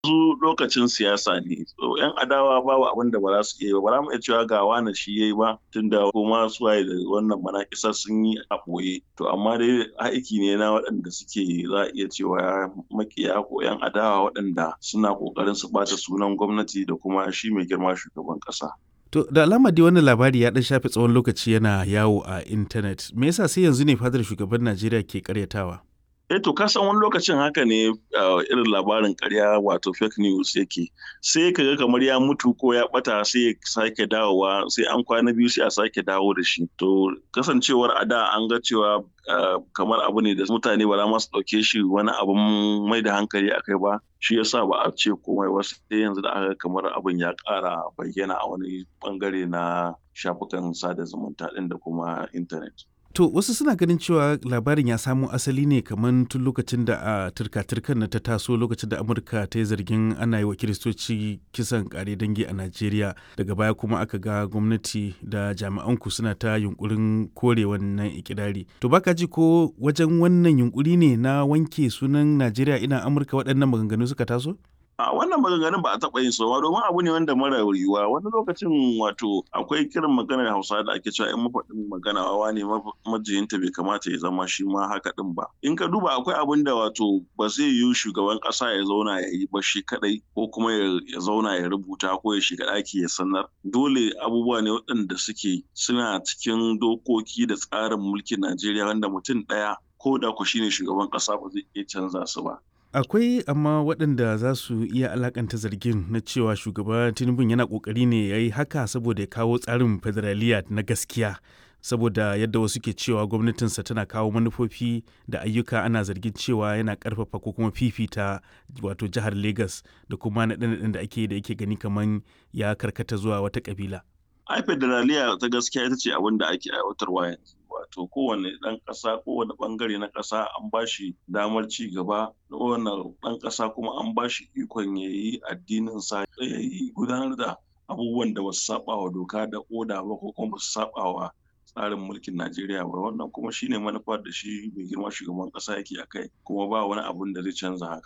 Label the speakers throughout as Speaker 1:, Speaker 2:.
Speaker 1: yanzu lokacin siyasa ne so yan adawa babu abin da ba za su iya ba za mu iya cewa ga wani shi yayi ba tunda kuma su waye da wannan manakisa sun yi a ɓoye to amma dai aiki ne na waɗanda suke za a iya cewa makiya ko yan adawa waɗanda suna ƙoƙarin su ɓata sunan gwamnati da kuma shi mai girma shugaban ƙasa.
Speaker 2: To da alama dai wannan labari ya ɗan shafe tsawon lokaci yana yawo a intanet. Me yasa sai yanzu ne fadar shugaban Najeriya ke karyatawa?
Speaker 1: eh to ka san wani lokacin haka ne irin labarin karya wato fake news yake sai ka ga kamar ya mutu ko ya bata sai ya sake dawowa sai an kwana biyu sai a sake dawo da shi to kasancewar a da an ga cewa kamar abu ne da mutane ba za ma su ɗauke shi wani abun mai da hankali a kai ba shi yasa ba a ce komai ba sai yanzu da aka kamar abin ya ƙara bayyana a wani bangare na shafukan sada zumunta ɗin da kuma intanet.
Speaker 2: To wasu suna ganin cewa labarin ya samo asali ne kamar tun lokacin da a turka-turkan na ta taso lokacin da Amurka ta yi zargin ana yi wa Kiristoci kisan kare dangi a Najeriya daga baya kuma aka ga gwamnati da jami'an ku suna ta yunkurin kore wannan ikirari. To baka ji ko wajen wannan yunkuri ne na wanke sunan Najeriya ina Amurka waɗannan maganganu suka taso?
Speaker 1: a wannan maganganun ba a taɓa yin sowa domin abu ne wanda mara yiwuwa wani lokacin wato akwai kiran maganar hausa da ake cewa in mafaɗin magana wawa ne majiyinta bai kamata ya zama shi ma haka ɗin ba in ka duba akwai abin da wato ba zai yi shugaban ƙasa ya zauna ya yi ba shi kaɗai ko kuma ya zauna ya rubuta ko ya shiga ɗaki ya sanar dole abubuwa ne waɗanda suke suna cikin dokoki da tsarin mulkin najeriya wanda mutum ɗaya ko da ku shine shugaban ƙasa ba zai iya canza su ba
Speaker 2: akwai amma waɗanda za su iya alakanta zargin na cewa shugaba tinubu yana ƙoƙari ne ya yi haka saboda ya kawo tsarin federaliya na gaskiya saboda yadda wasu ke cewa gwamnatinsa tana kawo manufofi da ayyuka ana zargin cewa yana ƙarfafa ko kuma fifita wato jihar lagos da kuma naɗe da ake da yake gani kamar ya karkata zuwa wata ƙabila.
Speaker 1: ai federaliya ta gaskiya ita ce abin da ake aiwatarwa yanzu wato kowane ɗan ƙasa kowane ɓangare na ƙasa an ba shi damar ci gaba kowane ɗan ƙasa kuma an ba shi ikon ya yi addinin sa ya yi gudanar da abubuwan da ba su saba wa doka da oda ba ko kuma ba su saba wa tsarin mulkin Najeriya ba wannan kuma shine manufar da shi mai girma shugaban ƙasa yake a kai kuma ba wani abun da zai canza haka.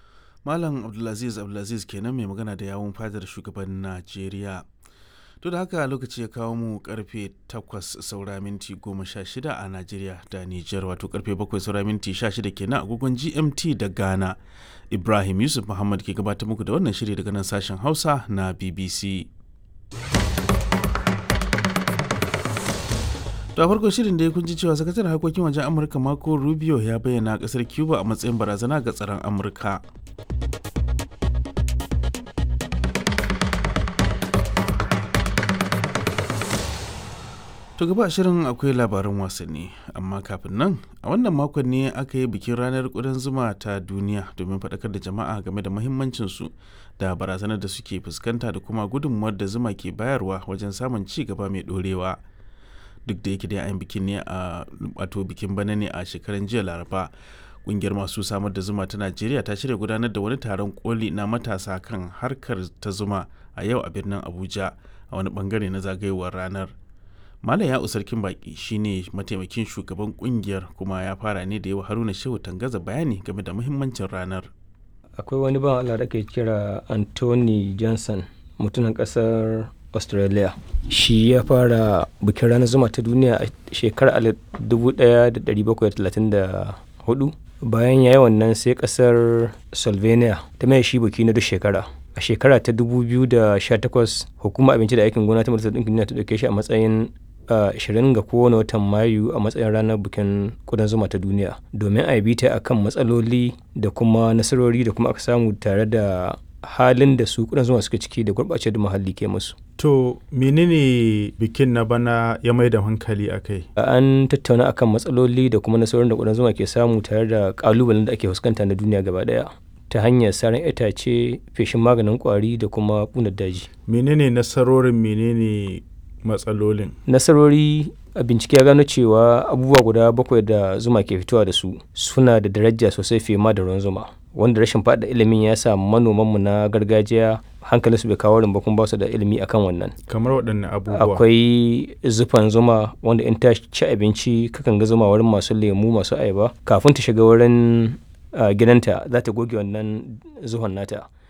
Speaker 2: Malam Abdulaziz Abdulaziz kenan mai magana da yawun fadar shugaban Najeriya. To da haka lokaci ya kawo mu karfe 8 saura minti 16 a Najeriya da Nijar wato karfe 7 saura minti 16 kenan agogon GMT da Ghana. Ibrahim Yusuf Muhammad ke gabatar muku da wannan shiri daga nan sashen Hausa na BBC. da farko shirin da ya kunji cewa sakataren harkokin wajen amurka marco rubio ya bayyana kasar cuba a matsayin barazana ga tsaron amurka To gaba shirin akwai labaran wasanni amma kafin nan a wannan makon ne aka yi bikin ranar ƙudan zuma ta duniya domin faɗakar da jama'a game da mahimmancinsu da barazanar da suke fuskanta da kuma gudunmuwar da zuma ke bayarwa wajen samun ci gaba mai ɗorewa. Duk da yake dai an bikin ne a wato bikin bana ne a shekaran jiya laraba ƙungiyar masu samar da zuma ta najeriya ta shirya gudanar da wani taron koli na matasa kan harkar ta zuma a yau a birnin abuja a wani bangare na zagayowar ranar Malam ya sarkin baki shine mataimakin shugaban kungiyar kuma ya fara ne da yawa Haruna Shehu Tangaza bayani game da muhimmancin ranar.
Speaker 3: Akwai wani ban Allah da ke kira Anthony Johnson mutumin kasar Australia. Shi ya fara bikin ranar zuma ta duniya a shekarar 1734 bayan ya yi wannan sai kasar Slovenia ta mai shi biki na duk shekara. a shekara ta 2018 hukumar abinci da aikin gona ta majalisar ɗinkin duniya ta ɗauke shi a matsayin 20 ga kowane watan mayu a matsayin ranar bikin kudan zuma ta duniya domin a yi ta akan matsaloli da kuma nasarori da kuma aka samu tare da halin da su kudan zuma suke ciki da gurɓace da muhalli ke musu.
Speaker 4: To menene bikin na bana ya mai da hankali a kai?
Speaker 3: An tattauna akan matsaloli da kuma nasarorin da kudan zuma ke samu tare da ƙalubalen da ake fuskanta na duniya gaba ɗaya. ta hanyar saran itace feshin maganin kwari da kuma ƙunar daji.
Speaker 4: menene nasarorin menene matsalolin
Speaker 3: nasarori a bincike ya gano cewa abubuwa guda bakwai da zuma ke fitowa da su suna da daraja sosai fiye ma da ruwan zuma wanda rashin faɗa ilimin ya sa manomanmu na gargajiya hankalin su bai kawo rin kuma ba su da ilimi akan wannan
Speaker 4: kamar waɗanne abubuwa
Speaker 3: akwai zufan zuma wanda in ta ci abinci kakan ga zuma wurin masu lemu masu ayaba kafin ta shiga wurin Uh, gidanta za ta goge wannan zuhon nata